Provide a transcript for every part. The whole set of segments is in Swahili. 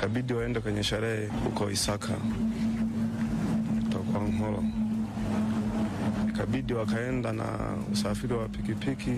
ikabidi waende kwenye sherehe huko Isaka kwa Nholo, ikabidi wakaenda na usafiri wa pikipiki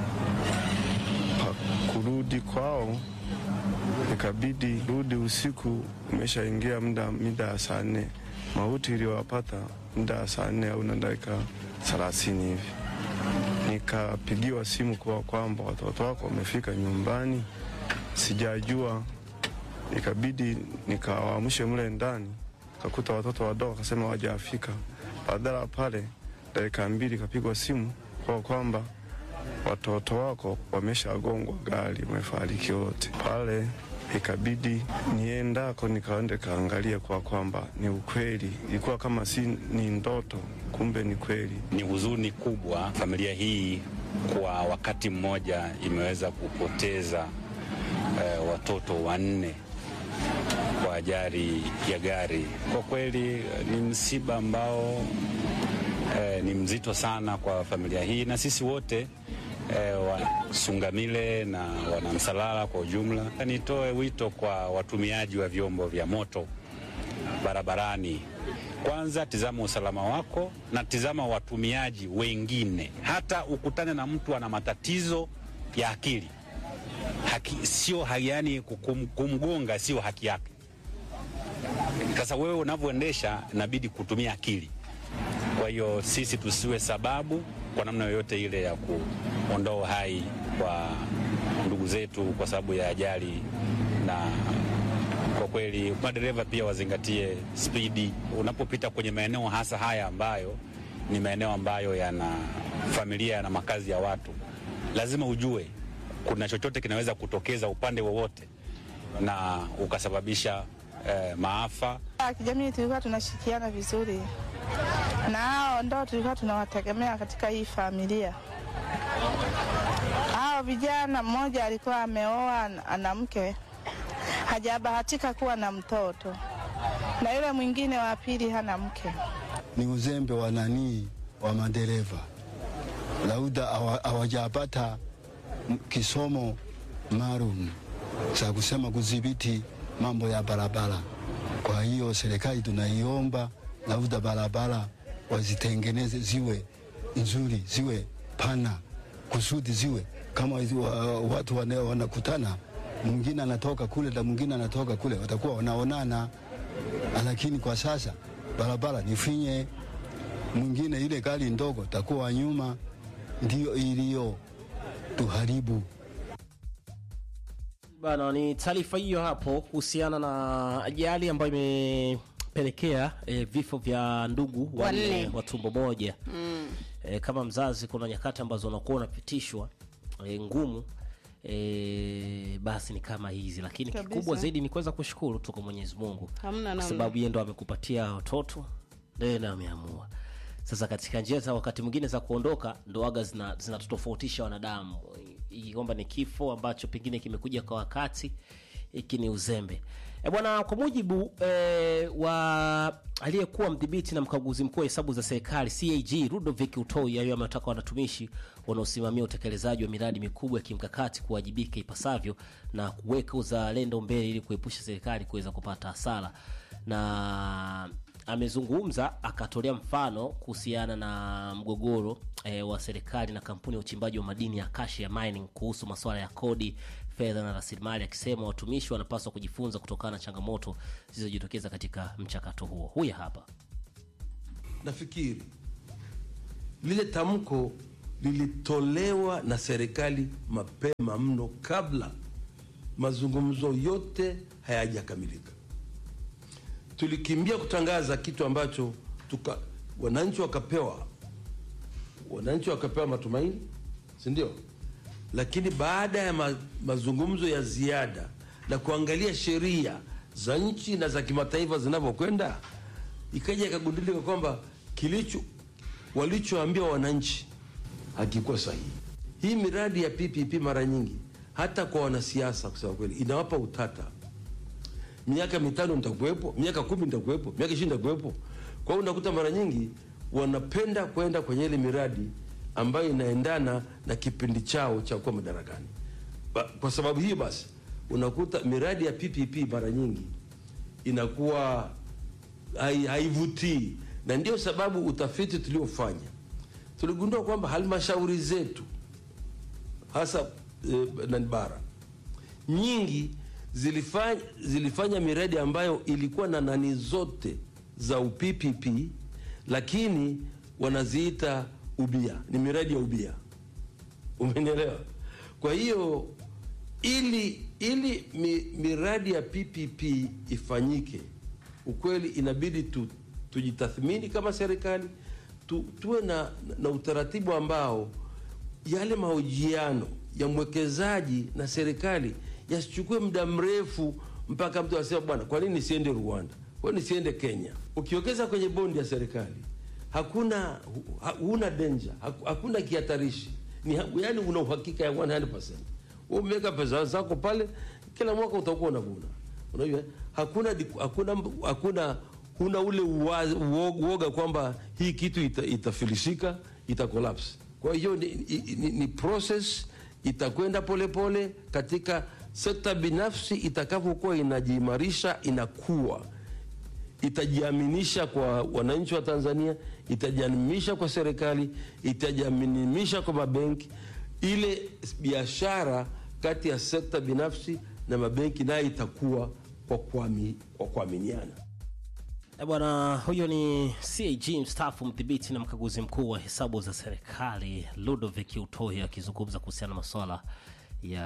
pa kurudi kwao ikabidi rudi usiku, umeshaingia muda mida ya saa nne. Mauti iliyowapata muda ya saa nne au na dakika thelathini hivi. Nikapigiwa simu kwa kwamba watoto wako wamefika nyumbani, sijajua. Ikabidi nikawaamshe mle ndani, kakuta watoto wadogo, akasema wajafika. Badala pale, dakika mbili kapigwa simu kwa kwamba watoto wako wameshagongwa gari, wamefariki wote pale. Ikabidi niendako nikaende kaangalia kwa kwamba ni ukweli, ilikuwa kama si ni ndoto, kumbe ni kweli. Ni huzuni kubwa familia hii kwa wakati mmoja imeweza kupoteza eh, watoto wanne kwa ajali ya gari. Kwa kweli ni msiba ambao eh, ni mzito sana kwa familia hii na sisi wote E, Wasungamile na Wanamsalala kwa ujumla. Nitoe wito kwa watumiaji wa vyombo vya moto barabarani, kwanza tizama usalama wako na tizama watumiaji wengine. Hata ukutane na mtu ana matatizo ya akili haki, sio yani kum, kumgonga sio haki yake. Sasa wewe unavyoendesha inabidi kutumia akili. Kwa hiyo sisi tusiwe sababu kwa namna yoyote ile ya kuondoa uhai kwa ndugu zetu kwa sababu ya ajali, na kwa kweli madereva pia wazingatie spidi unapopita kwenye maeneo hasa haya ambayo ni maeneo ambayo yana familia, yana makazi ya watu. Lazima ujue kuna chochote kinaweza kutokeza upande wowote na ukasababisha eh, maafa. Kijamii tulikuwa tunashirikiana vizuri na hao ndo tulikuwa tunawategemea katika hii familia. Hao vijana, mmoja alikuwa ameoa ana mke, hajabahatika kuwa na mtoto, na yule mwingine wa pili hana mke. Ni uzembe wa nanii wa madereva, lauda hawajapata kisomo maalum za kusema kudhibiti mambo ya barabara. Kwa hiyo serikali tunaiomba lauda barabara wazitengeneze ziwe nzuri, ziwe pana, kusudi ziwe kama uh, watu wanakutana, mwingine anatoka kule na mwingine anatoka kule, watakuwa wanaonana. Lakini kwa sasa barabara ni finye, mwingine ile gari ndogo takuwa nyuma, ndio iliyo tuharibu bana. Ni taarifa hiyo hapo kuhusiana na ajali ambayo ime pelekea e, vifo vya ndugu wanne wa tumbo moja mm. E, kama mzazi, kuna nyakati ambazo unakuwa unapitishwa e, ngumu e, basi ni kama hizi, lakini Kabisa. kikubwa zaidi ni kuweza kushukuru tu kwa Mwenyezi Mungu Hamna kwa namna. sababu yeye ndo amekupatia watoto ndiye ndo ameamua. Sasa katika njia za wakati mwingine za kuondoka ndo waga zina- zinatutofautisha wanadamu, I- kwamba ni kifo ambacho pengine kimekuja kwa wakati, hiki ni uzembe e bwana. Kwa mujibu e, wa aliyekuwa mdhibiti na mkaguzi mkuu wa hesabu za serikali CAG Ludovic Utoi, ayo amewataka wanatumishi wanaosimamia utekelezaji wa miradi mikubwa ya kimkakati kuwajibika ipasavyo na kuweka uzalendo mbele ili kuepusha serikali kuweza kupata hasara na amezungumza akatolea mfano kuhusiana na mgogoro e, wa serikali na kampuni ya uchimbaji wa madini ya Acacia Mining kuhusu masuala ya kodi, fedha na rasilimali, akisema watumishi wanapaswa kujifunza kutokana na changamoto zilizojitokeza katika mchakato huo. Huyu hapa. Nafikiri lile tamko lilitolewa na serikali mapema mno, kabla mazungumzo yote hayajakamilika. Tulikimbia kutangaza kitu ambacho tuka, wananchi wakapewa wananchi wakapewa matumaini, si ndio? Lakini baada ya ma, mazungumzo ya ziada na kuangalia sheria za nchi na za kimataifa zinavyokwenda, ikaja ikagundulika kwamba kilicho walichoambia wananchi hakikuwa sahihi. Hii miradi ya PPP mara nyingi hata kwa wanasiasa, kusema kweli, inawapa utata. Miaka mitano nitakuwepo, miaka kumi nitakuwepo, miaka ishirini nitakuwepo. Kwa hiyo unakuta mara nyingi wanapenda kwenda kwenye ile miradi ambayo inaendana na kipindi chao cha kuwa madarakani. Ba- Kwa sababu hiyo basi unakuta miradi ya PPP mara nyingi inakuwa hai- haivutii, na ndio sababu utafiti tuliofanya tuligundua kwamba halmashauri zetu hasa eh, nani bara nyingi zilifanya, zilifanya miradi ambayo ilikuwa na nani zote za UPPP, lakini wanaziita ubia, ni miradi ya ubia. Umenielewa? Kwa hiyo ili ili mi, miradi ya PPP ifanyike, ukweli inabidi tu, tujitathmini kama serikali tu, tuwe na, na utaratibu ambao yale mahojiano ya mwekezaji na serikali yasichukue muda mrefu mpaka mtu asema bwana, kwa nini nisiende Rwanda? Kwa nini nisiende Kenya? Ukiwekeza kwenye bondi ya serikali hakuna hu- ha- huna danger, haku- hakuna kihatarishi, ni ha- yani una uhakika ya 100%. Wewe umeweka pesa zako pale, kila mwaka utakuwa unavuna. Unajua hakuna di- hakuna hakuna huna ule uwa- uo- uoga kwamba hii kitu ita, itafilisika ita collapse. Kwa hiyo ni, ni, ni, ni process itakwenda polepole katika sekta binafsi itakavyokuwa inajiimarisha inakuwa itajiaminisha kwa wananchi wa Tanzania, itajiaminisha kwa serikali, itajiaminisha kwa mabenki. Ile biashara kati ya sekta binafsi na mabenki nayo itakuwa kwa kuami- kwa kuaminiana. Eh, Bwana huyo ni CAG mstaafu mdhibiti na mkaguzi mkuu wa hesabu za serikali Ludovic Utoi akizungumza kuhusiana na masuala ya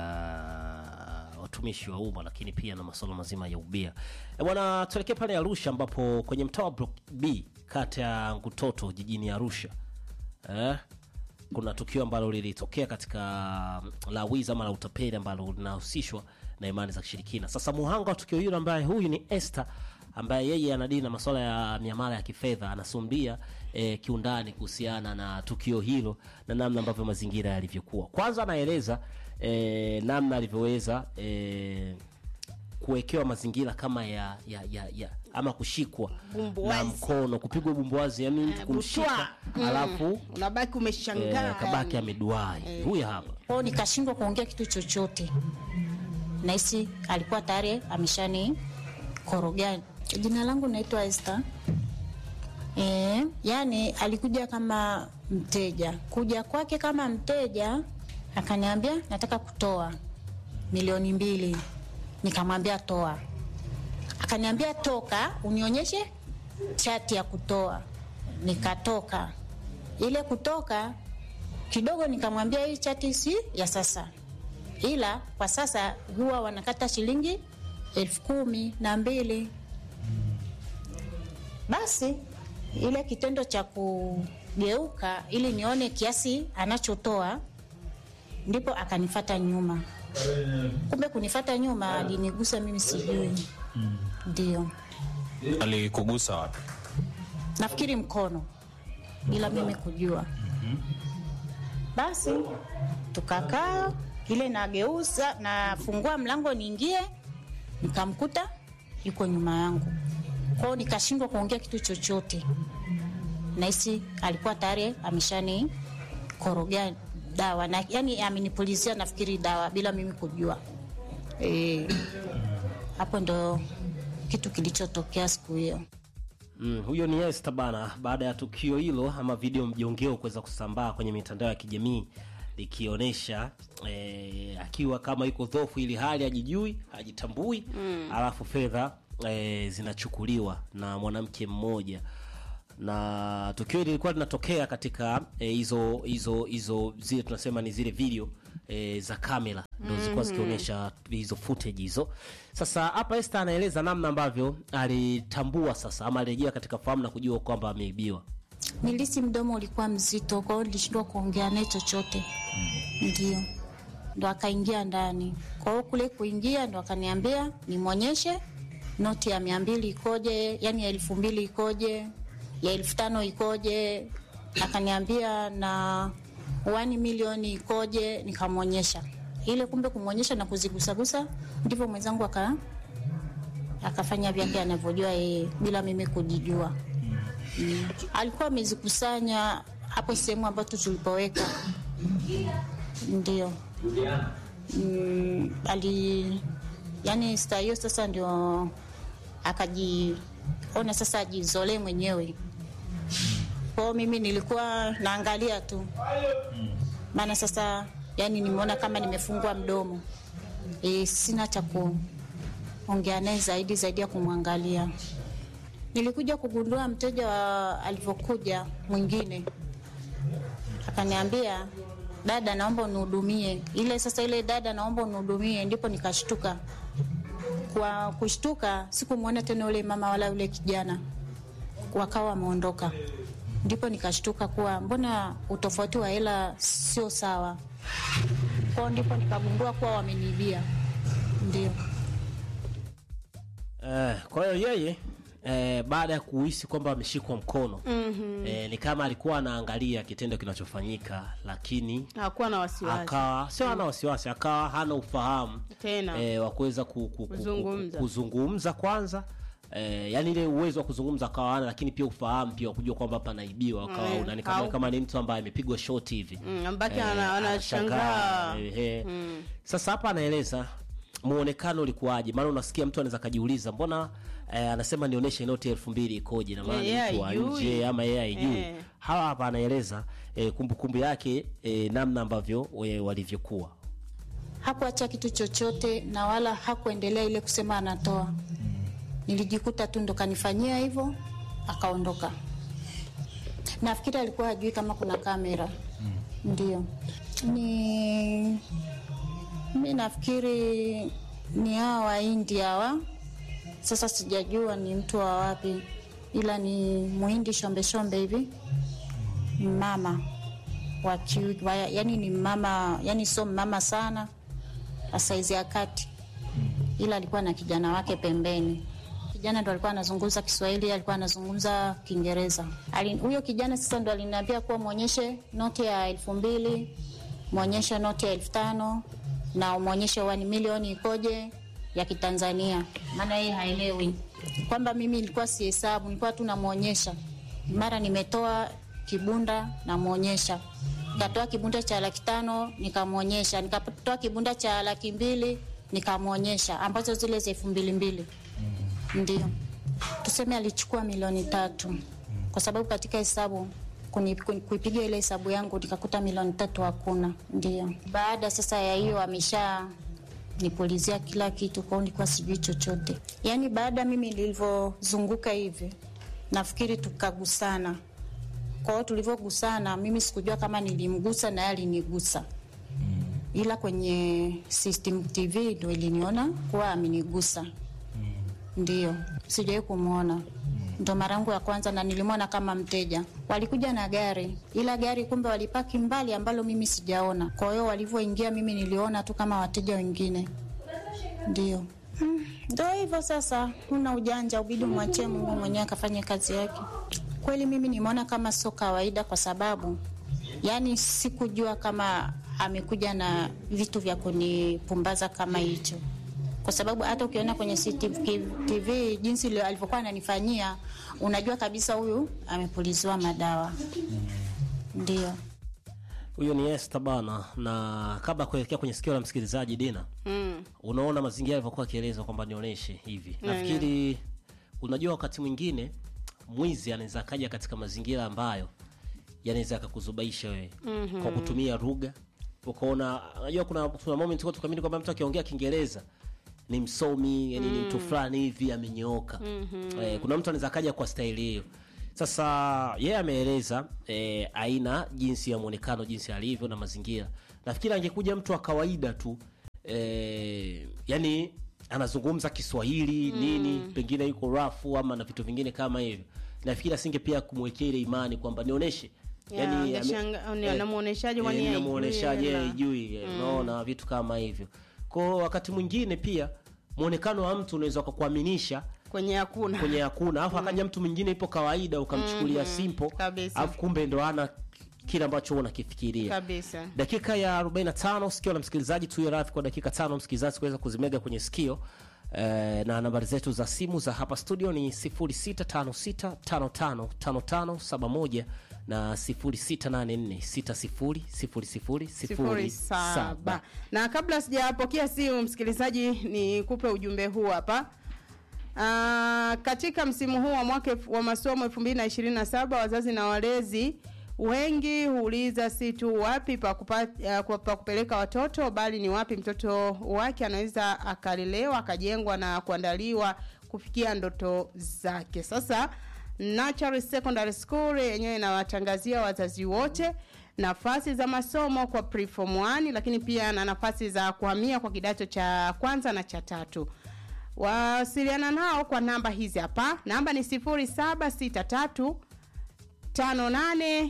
watumishi wa umma lakini pia na masuala mazima ya ubia. Eh, Bwana tuelekee pale Arusha ambapo kwenye mtaa wa Block B kata ya Ngutoto jijini Arusha eh, kuna tukio ambalo lilitokea katika mm, la wizi ama la utapeli ambalo linahusishwa na imani za kishirikina. Sasa muhanga wa tukio hilo ambaye huyu ni Esther ambaye yeye anadili na masuala ya miamala ya kifedha anasumbia eh, kiundani kuhusiana na tukio hilo na namna ambavyo mazingira yalivyokuwa. Kwanza anaeleza eh, namna alivyoweza eh, kuwekewa mazingira kama ya, ya, ya, ya ama kushikwa na Bumbuazi. mkono kupigwa bumbuazi, yani mtu Eh, kumshika butwa. alafu unabaki umeshangaa eh, kabaki yani. ameduai. Huyu hapa kwao nikashindwa kuongea kitu chochote nahisi alikuwa tayari ameshani korogani jina langu naitwa Esther e, yani alikuja kama mteja kuja kwake kama mteja akaniambia nataka kutoa milioni mbili nikamwambia toa akaniambia toka unionyeshe chati ya kutoa nikatoka ile kutoka kidogo nikamwambia hii chati si ya sasa ila kwa sasa huwa wanakata shilingi elfu kumi na mbili basi ile kitendo cha kugeuka ili nione kiasi anachotoa ndipo akanifata nyuma kumbe kunifata nyuma alinigusa mimi sijui ndio alikugusa wapi nafikiri mkono bila mimi kujua basi tukakaa ile nageuza nafungua mlango niingie nikamkuta yuko nyuma yangu kwao nikashindwa kuongea kitu chochote nahisi alikuwa tayari ameshani korogea dawa na yani amenipulizia nafikiri dawa bila mimi kujua Eh, hapo ndo kitu kilichotokea siku hiyo Mm, huyo ni Esther bana, baada ya tukio hilo ama video mjongeo kuweza kusambaa kwenye mitandao ya kijamii likionyesha eh, akiwa kama yuko dhofu ili hali hajijui hajitambui mm. alafu fedha eh, zinachukuliwa na mwanamke mmoja na tukio hili lilikuwa linatokea katika eh, hizo hizo hizo zile tunasema ni zile video e, za kamera ndo zilikuwa zikionyesha hizo footage hizo sasa hapa Esther anaeleza namna ambavyo alitambua sasa ama alirejea katika fahamu na kujua kwamba ameibiwa nilisi mdomo ulikuwa mzito kwa hiyo nilishindwa kuongea naye chochote ndio ndo akaingia ndani kwa hiyo kule kuingia ndo akaniambia nimwonyeshe noti ya mia mbili ikoje yani ya elfu mbili ikoje ya elfu tano ikoje akaniambia na wani milioni ikoje nikamwonyesha ile kumbe kumwonyesha na kuzigusagusa ndivyo mwenzangu aka akafanya vyake anavyojua yeye bila mimi kujijua mm. alikuwa amezikusanya hapo sehemu ambapo tulipoweka ndio mm, ali yaani sta hiyo sasa ndio akajiona sasa ajizolee mwenyewe kwao. Mimi nilikuwa naangalia tu, maana sasa yani nimeona kama nimefungwa mdomo e, sina cha kuongea naye zaidi zaidi ya kumwangalia. Nilikuja kugundua mteja wa alivyokuja mwingine akaniambia, dada, naomba unihudumie. Ile sasa ile dada, naomba unihudumie, ndipo nikashtuka. Kwa kushtuka, sikumwona tena yule mama wala yule kijana, wakawa wameondoka. Ndipo nikashtuka kuwa mbona utofauti wa hela sio sawa. Kwao ndipo nikagundua kuwa wameniibia. Ndio. Eh, kwa hiyo yeye eh, baada ya kuhisi kwamba ameshikwa mkono mm-hmm. eh, ni kama alikuwa anaangalia kitendo kinachofanyika lakini hakuwa na wasiwasi akawa sio hana wasiwasi akawa hana ufahamu Tena. eh, wa kuweza ku, ku, ku, Kuzungumza. ku, kuzungumza kwanza Eh, yani ile uwezo wa kuzungumza akawa hana lakini pia ufahamu pia wa kujua kwamba panaibiwa akawa Mm, unani kama, au- kama ni mtu ambaye amepigwa shoti hivi Mm, ambake Eh, ana- anashangaa anashangaa, ehe. Sasa hapa anaeleza muonekano ulikuwaje, maana unasikia mtu anaweza kajiuliza mbona eh, anasema nionyeshe noti elfu mbili ikoje, na maana ni Yeye mtu wa haijui. nje ama yeye haijui. Eh. Hawa hapa anaeleza eh, kumbukumbu yake eh, namna ambavyo eh, walivyokuwa hakuacha kitu chochote na wala hakuendelea ile kusema anatoa. Nilijikuta tu ndo kanifanyia hivyo, akaondoka. Nafikiri alikuwa hajui kama kuna kamera. Ndio ni mi nafikiri ni hawa Wahindi hawa. Sasa sijajua ni mtu wa wapi, ila ni muhindi shombe shombe hivi, mama wa kiu, wa, yani ni mama, yani sio mama sana wa saizi ya kati, ila alikuwa na kijana wake pembeni. Kijana ndo alikuwa anazungumza Kiswahili, alikuwa anazungumza Kiingereza. Ali- Huyo kijana sasa ndo aliniambia kuwa mwonyeshe noti ya elfu mbili mwonyeshe noti ya elfu tano na umwonyeshe wani milioni ikoje ya Kitanzania, maana yeye haelewi kwamba mimi nilikuwa sihesabu, nilikuwa tu namwonyesha. Mara nimetoa kibunda namwonyesha, nikatoa kibunda cha laki tano nikamwonyesha, nikatoa kibunda cha laki mbili nikamwonyesha, ambazo zile za elfu mbili mbili ndio tuseme alichukua milioni tatu kwa sababu katika hesabu kuni- kuni- kuipiga ile hesabu yangu nikakuta milioni tatu hakuna. Ndio baada sasa ya hiyo amesha nipulizia kila kitu, kwao nilikuwa sijui chochote. Yaani baada mimi nilivyozunguka hivi, nafikiri tukagusana. Kwa hiyo tulivyogusana, mimi sikujua kama nilimgusa na yeye alinigusa, ila kwenye system TV ndo iliniona kuwa amenigusa ndio, sijawahi kumwona, ndo mara yangu ya kwanza, na nilimwona kama mteja. Walikuja na gari, ila gari kumbe walipaki mbali, ambalo mimi sijaona. Kwa hiyo walivyoingia, mimi niliona tu kama wateja wengine. Ndio Mm, ndo hivyo sasa, una ujanja, ubidi umwachie Mungu mwenyewe akafanye kazi yake. Kweli mimi nimeona kama sio kawaida, kwa sababu yani sikujua kama amekuja na vitu vya kunipumbaza kama hicho kwa sababu hata ukiona kwenye CCTV jinsi ile alivyokuwa ananifanyia, unajua kabisa huyu amepuliziwa madawa. Ndio. huyo ni Esther bana, na kabla ya kuelekea kwenye sikio la msikilizaji Dina, mm. unaona mazingira alivyokuwa akieleza kwamba nionyeshe hivi. Nafikiri unajua, wakati mwingine mwizi anaweza akaja katika mazingira ambayo yanaweza akakuzubaisha wewe mm-hmm. kwa kutumia lugha ukaona. Unajua, kuna kuna moment kwa tukamini kwamba mtu akiongea Kiingereza ni msomi yani ni mtu fulani hivi amenyooka. mm-hmm. eh, kuna mtu anaweza akaja kwa staili hiyo. Sasa yeye ameeleza eh, aina jinsi ya muonekano jinsi alivyo na mazingira. Nafikiri angekuja mtu wa kawaida tu eh, yani anazungumza Kiswahili nini, pengine yuko rafu ama na vitu vingine kama hivyo, nafikiri asinge pia kumwekea ile imani kwamba nionyeshe Ya, angeshanga- ni- anamuoneshaje kwani yeye haijui namuoneshaje na- haijui eh, unaona vitu kama hivyo. Kwa wakati mwingine pia muonekano wa mtu unaweza kukuaminisha kwenye hakuna kwenye hakuna alafu akaja mtu mwingine ipo kawaida ukamchukulia simple Kabisa. alafu kumbe ndo ana kile ambacho unakifikiria kabisa. dakika ya 45 sikio la msikilizaji tuyo radhi kwa dakika tano msikilizaji kuweza kuzimega kwenye sikio eh, na nambari zetu za simu za hapa studio ni 0656555571 na 0684600007 sifuri saba na kabla sijapokea simu msikilizaji nikupe ujumbe huu hapa Ah, katika msimu huu wa mwaka elfu- wa masomo 2027 wazazi na walezi wengi huuliza si tu wapi pa, kupa, uh, pa kupeleka watoto bali ni wapi mtoto wake anaweza akalelewa akajengwa na kuandaliwa kufikia ndoto zake sasa Natural Secondary School yenyewe inawatangazia wazazi wote nafasi za masomo kwa preform 1 lakini pia na nafasi za kuhamia kwa kidato cha kwanza na cha tatu wasiliana nao kwa namba hizi hapa namba ni 0763 58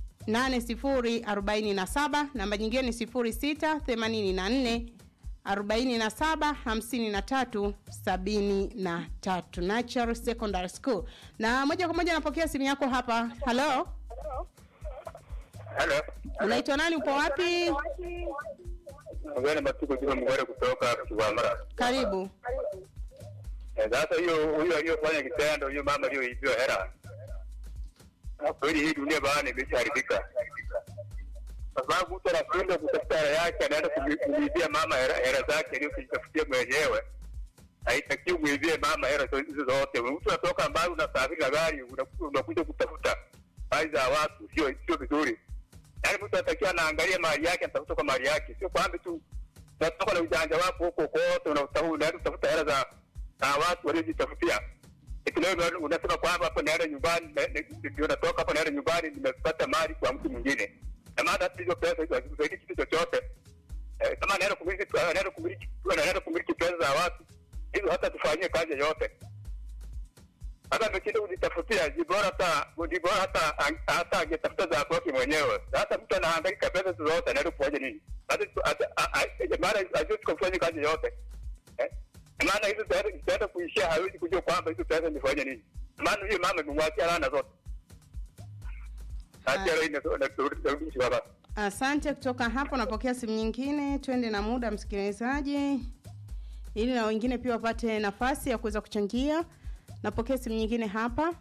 8047 namba nyingine ni 0684 47 53 73 Natural Secondary School. Na moja kwa moja napokea simu yako hapa. Halo, Hello. unaitwa nani? Upo wapi? Mgeni Matuko Juma Mgore kutoka Kigwamara. Karibu. Eh, Sasa hiyo huyo aliyofanya kitendo, huyo mama aliyoibiwa hela, Na kweli hii dunia bana imeshaharibika, kwa sababu mtu anashindwa kutafuta hela yake, anaenda kumi- kumuibia mama hela hela zake aliyojitafutia mwenyewe. Haitakiwi muibie mama hela zo- hizo zote. Mtu anatoka mbali, unasafiri na gari, unakuja unakuja kutafuta mali za watu, sio sio vizuri. Yaani mtu anatakiwa anaangalia mali yake, anatafuta kwa mali yake, sio kwamba tu unatoka na ujanja wako huko kote, unatafuta unaenda kutafuta hela za za watu waliojitafutia. Eti leo una- unasema kwamba hapo naenda nyumbani, na- na- ndio natoka hapo naenda nyumbani, nimepata mali kwa mtu mwingine, na maana hata hizo pesa hizo hazisaidii kitu chochote. Eh, Kama anaenda kumiliki anaenda kumiliki anaenda kumiliki pesa za watu hizo, hata tufanyie kazi yoyote hata ameshinda kujitafutia, ni bora hata ni bora hata hata angetafuta za kwake mwenyewe. Sasa mtu anahangaika pesa zote, anaenda kufanya nini? Hata hata a- a- maana hajui kufanya kazi yote eh? Maana hizo pesa zitaenda kuishia, hawezi kujua kwamba hizo pesa nifanye nini. Maana hiyo mama imemwachia laana zote. Hata leo inarudisha baba. Asante. Kutoka hapo napokea simu nyingine, twende na muda msikilizaji, ili na wengine pia wapate nafasi ya kuweza kuchangia. Napokea simu nyingine hapa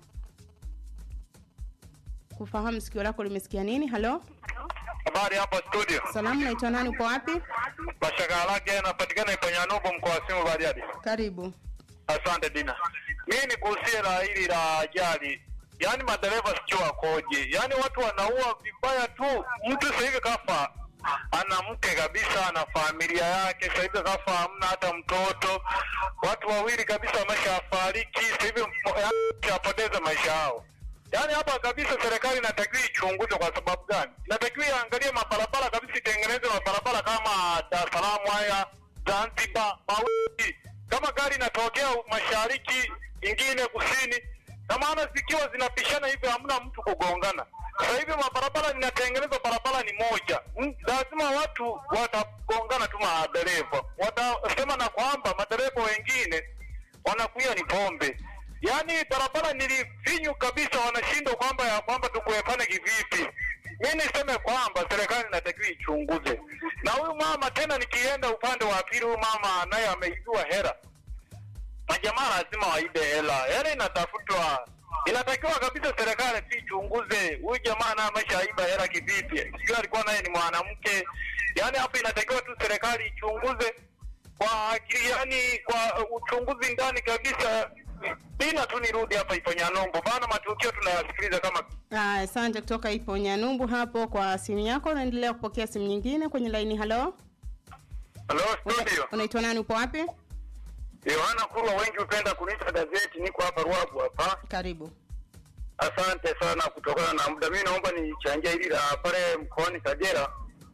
kufahamu sikio lako limesikia nini. Halo, Habari hapa studio. salamu, naitwa nani? Upo wapi? Mashaka lake yanapatikana Ipanyanubo mkoa wa Simu Bariadi. Karibu. Asante Dina. Mimi nigusie la hili la ajali, yaani madereva sijui wakoje, yaani watu wanaua vibaya tu. Mtu sasa hivi kafa ana mke kabisa, ana familia yake, sasa hivi kafa hamna hata mtoto, watu wawili kabisa wameshafariki, sasa hivi shapoteza maisha yao. Yaani hapa kabisa serikali inatakiwa ichunguze. Kwa sababu gani? Inatakiwa iangalie mabarabara kabisa, itengeneze mabarabara kama Dar es Salaam haya, Zanzibar, Mauti. Kama gari inatokea mashariki, ingine kusini, na maana zikiwa zinapishana hivi, hamna mtu kugongana. Sasa hivi mabarabara inatengenezwa, barabara ni moja, Mm, lazima watu watagongana tu, madereva watasema na kwamba madereva wengine wanakunywa ni pombe. Yaani barabara nilifinyu kabisa, wanashindwa kwamba ya kwamba tukuepane kivipi. Mi niseme kwamba serikali inatakiwa ichunguze, na huyu mama tena, nikienda upande wa pili, huyu mama naye ameibiwa hela, majamaa lazima waibe hela, hela inatafutwa. Inatakiwa kabisa serikali tu ichunguze huyu jamaa naye ameshaiba hela kivipi, sijui alikuwa naye ni mwanamke. Yaani hapa inatakiwa tu serikali ichunguze kwa akili, yani kwa uchunguzi ndani kabisa. Bina tu nirudi hapa Iponyanombo bana, matukio tunayasikiliza kama Ah, Asante kutoka ipo Nyanumbu hapo kwa simu yako. Naendelea kupokea simu nyingine kwenye laini. Halo, Hello studio. unaitwa nani? Upo wapi? Yohana Kurwa, wengi hupenda kuniita gazeti, niko hapa Ruabu hapa. Karibu. Asante sana kutokana na muda, mimi naomba nichangia hili la pale mkoani Kagera,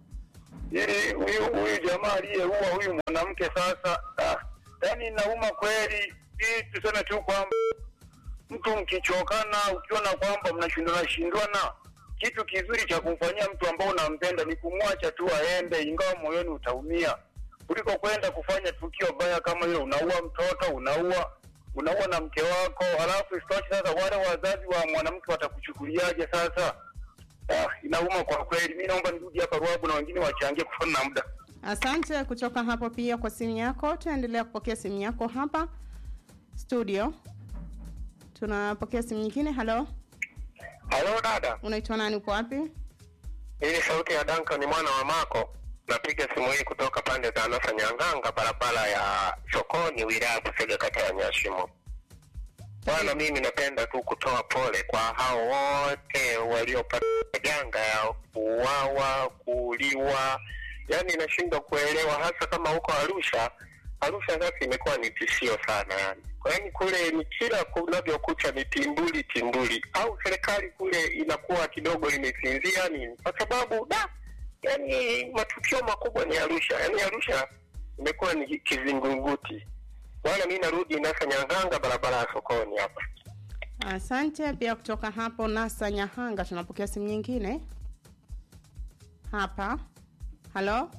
ili huyu huyu jamaa aliyeua huyu mwanamke sasa, ah, yani nauma kweli. Hii tuseme tu kwamba mtu mkichokana, ukiona kwamba mnashindana shindwana, kitu kizuri cha kumfanyia mtu ambao unampenda ni kumwacha tu aende, ingawa moyoni utaumia, kuliko kwenda kufanya tukio baya kama hilo. Unaua mtoto, unaua unaua na mke wako, halafu isitoshe sasa wale wazazi wa mwanamke watakuchukuliaje sasa? Ah, inauma kwa kweli. Mi naomba nirudi hapa Ruabu na wengine wachangie kufana na muda. Asante kutoka hapo pia kwa simu yako. Tunaendelea kupokea simu yako hapa studio. Tunapokea simu nyingine. Halo, Halo dada, Unaitwa nani? Uko wapi? hii ni sauti ya Duncan mwana wa Mako. Napiga simu hii kutoka pande za Nasa Nyanganga, barabara ya sokoni, wilaya ya Busega, kata ya Nyashimo. Bwana, mimi napenda tu kutoa pole kwa hao wote waliopata janga ya kuuawa, kuuliwa. Yaani nashindwa kuelewa, hasa kama huko Arusha. Arusha sasa imekuwa ni tishio sana yani. Kwa yaani kule ni kila kunavyokucha ni timbuli timbuli, au serikali kule inakuwa kidogo imesinzia nini, kwa sababu da, yani matukio makubwa ni Arusha. Yani Arusha imekuwa ni kizingunguti. Bwana, mi narudi Nasa Nyanganga, barabara ya sokoni hapa. Asante pia kutoka hapo Nasa Nyahanga. Tunapokea simu nyingine hapa. Halo,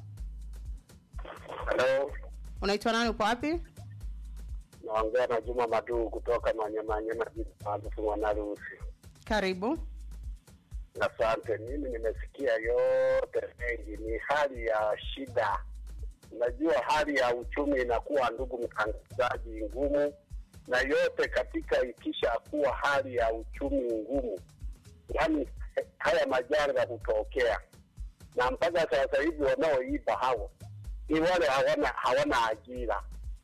Halo, unaitwa nani? Uko wapi? naongea na Juma Maduu kutoka Manyamanyama maarufu Mwanarusi. Karibu. Asante. Mimi nimesikia yote mengi, ni hali ya shida. Unajua hali ya uchumi inakuwa, ndugu mtangazaji, ngumu, na yote katika ikisha kuwa hali ya uchumi ngumu, yaani haya majanga hutokea, na mpaka sasa hivi wanaoiba hao ni wale hawana hawana ajira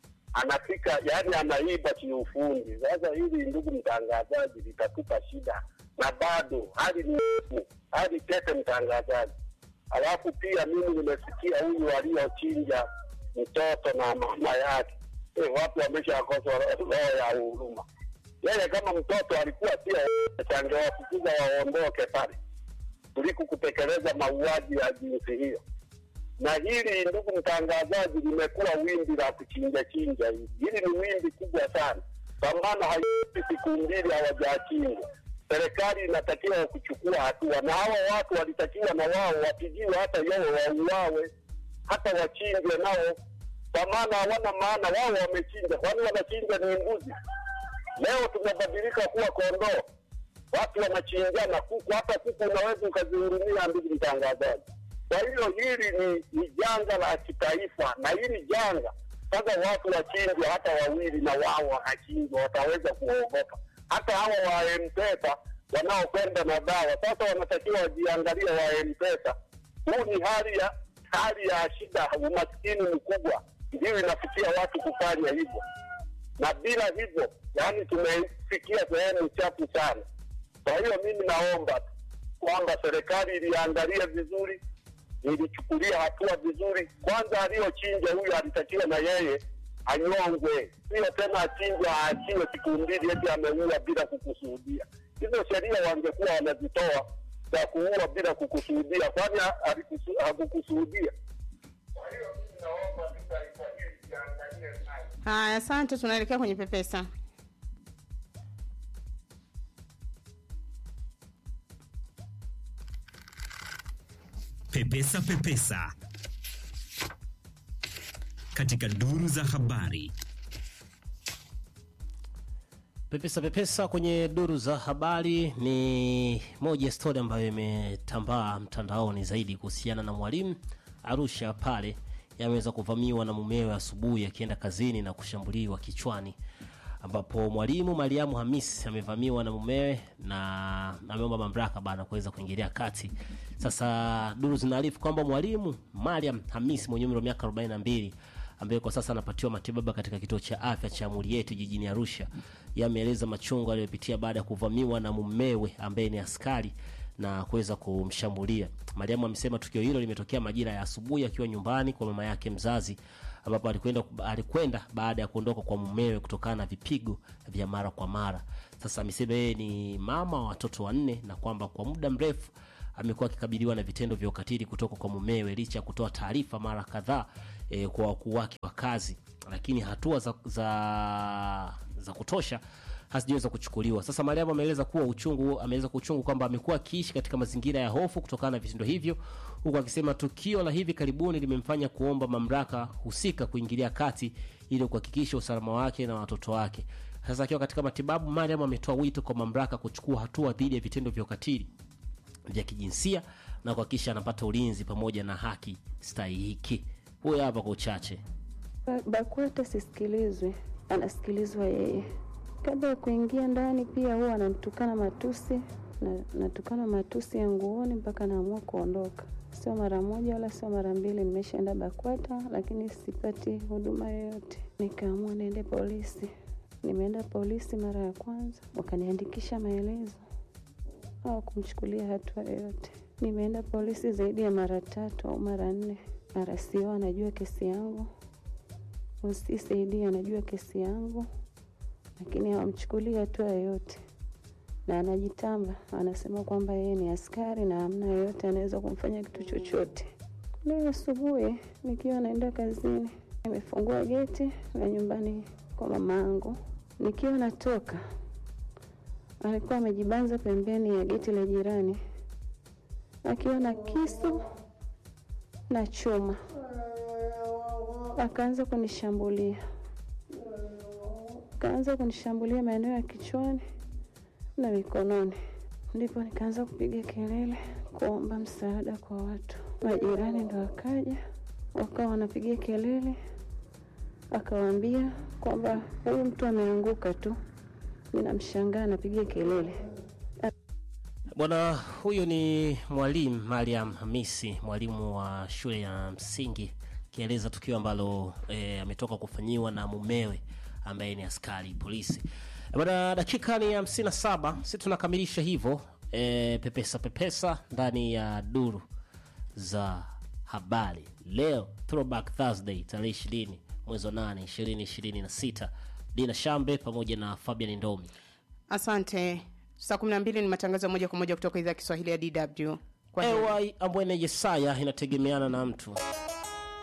anafika yani anaiba kiufundi. Sasa hili ndugu mtangazaji, litatupa shida, na bado hali ni ngumu, hali tete mtangazaji. Alafu pia mimi nimesikia huyu waliochinja mtoto na mama yake eh, watu wameshakosa roho ya huruma. Yeye kama mtoto alikuwa sio changewafukuza waondoke pale kuliko kutekeleza mauaji ya jinsi hiyo na hili ndugu mtangazaji, limekuwa wimbi la kuchinja chinja. Hili hili ni wimbi kubwa sana, kwa maana haipiti siku mbili hawajachinja. Serikali inatakiwa kuchukua hatua, na hawa watu walitakiwa na wao wapigiwe hata yao wauawe, hata wachinjwe nao, kwa maana hawana maana. Wao wamechinja, kwani wanachinja ni mbuzi? Leo tumebadilika kuwa kondoo, watu wanachinjana kuku. Hata kuku unaweza ukazihurumia, ndugu mtangazaji. Kwa hiyo hili ni, ni janga la kitaifa, na hili janga sasa watu wachinjwa hata wawili na wao wanachinjwa, wataweza kuogopa. Hata hawa wa M-Pesa wanaokwenda na dawa sasa wanatakiwa wajiangalie wa M-Pesa. Huu ni hali ya hali ya shida, umaskini mkubwa ndio inafikia watu kufanya hivyo, na bila hivyo, yani tumefikia sehemu chafu sana. Kwa hiyo mimi naomba tu kwamba serikali iliangalia vizuri ilichukulia hatua vizuri. Kwanza aliyochinja huyu alitakiwa na yeye anyongwe, sio tena achinjwa aachiwe siku mbili eti ameua bila kukusudia. Hizo sheria wangekuwa wanazitoa za kuua bila kukusudia, kwani alikusu- hakukusudia. Kwa hiyo mimi naomba tu taifa hili liangalie sana. Haya, asante. Tunaelekea kwenye pepesa. Pepesa Pepesa katika duru za habari. Pepesa pepesa kwenye duru za habari ni moja ya stori ambayo imetambaa mtandaoni zaidi kuhusiana na mwalimu Arusha pale yameweza kuvamiwa na mumewe asubuhi akienda kazini na kushambuliwa kichwani, ambapo mwalimu Mariamu Hamis amevamiwa na mumewe na ameomba mamlaka bana kuweza kuingilia kati. Sasa duru zinaarifu kwamba mwalimu Mariam Hamis mwenye umri wa miaka 42 ambaye kwa sasa anapatiwa matibabu katika kituo cha afya cha Murieti jijini Arusha yameeleza machungu aliyopitia baada ya kuvamiwa na mumewe ambaye ni askari na kuweza kumshambulia. Mariamu amesema tukio hilo limetokea majira ya asubuhi akiwa nyumbani kwa mama yake mzazi, ambapo alikwenda alikwenda baada ya kuondoka kwa mumewe kutokana na vipigo vya mara kwa mara. Sasa amesema yeye ni mama wa watoto wanne na kwamba kwa muda mrefu amekuwa akikabiliwa na vitendo vya ukatili kutoka kwa mumewe licha ya kutoa taarifa mara kadhaa e, kwa wakuu wake wa kazi, lakini hatua za, za, za kutosha hazijaweza kuchukuliwa. Sasa Mariamu ameeleza kuwa uchungu, ameeleza kwa uchungu kwamba amekuwa akiishi katika mazingira ya hofu kutokana na vitendo hivyo, huku akisema tukio la hivi karibuni limemfanya kuomba mamlaka husika kuingilia kati ili kuhakikisha usalama wake na watoto wake. Sasa akiwa katika matibabu, Mariam ametoa wito kwa mamlaka kuchukua hatua dhidi ya vitendo vya ukatili vya kijinsia na kuhakikisha anapata ulinzi pamoja na haki stahiki. Huyo hapa kwa uchache. BAKWATA sisikilizwi, anasikilizwa yeye. Kabla ya kuingia ndani, pia huwa anamtukana matusi, na, natukana matusi ya nguoni mpaka naamua kuondoka. Sio mara moja wala sio mara mbili, nimeshaenda BAKWATA lakini sipati huduma yoyote. Nikaamua niende polisi. Nimeenda polisi mara ya kwanza, wakaniandikisha maelezo, hawakumchukulia hatua yoyote. Nimeenda polisi zaidi ya mara tatu au mara nne. RCO anajua kesi yangu, OCD anajua kesi yangu, lakini hawamchukulii hatua yoyote, na anajitamba, anasema kwamba yeye ni askari na hamna yoyote anaweza kumfanya kitu chochote. Leo asubuhi nikiwa naenda kazini, nimefungua geti la nyumbani kwa mamangu. Nikiwa natoka, alikuwa amejibanza pembeni ya geti la jirani akiwa na kisu na chuma, akaanza kunishambulia, akaanza kunishambulia maeneo ya kichwani na mikononi. Ndipo nikaanza kupiga kelele kuomba msaada kwa watu. Majirani ndo wakaja, wakawa wanapiga kelele, akawaambia kwamba huyu mtu ameanguka tu. Ninamshangaa anapiga kelele. Bwana huyu ni mwalimu Mariam Hamisi, mwalimu wa shule ya msingi, akieleza tukio ambalo e, ametoka kufanyiwa na mumewe ambaye ni askari polisi. Bwana, dakika ni hamsini na saba, si tunakamilisha hivyo e, pepesa pepesa ndani ya duru za habari leo, Throwback Thursday tarehe ishirini mwezi wa nane ishirini ishirini na sita. Dina Shambe pamoja na Fabian Ndomi. Asante. Saa kumi na mbili ni matangazo ya moja kwa moja kutoka idhaa ya Kiswahili ya DW. Kwa heri. Ewa Ambwene Yesaya inategemeana na mtu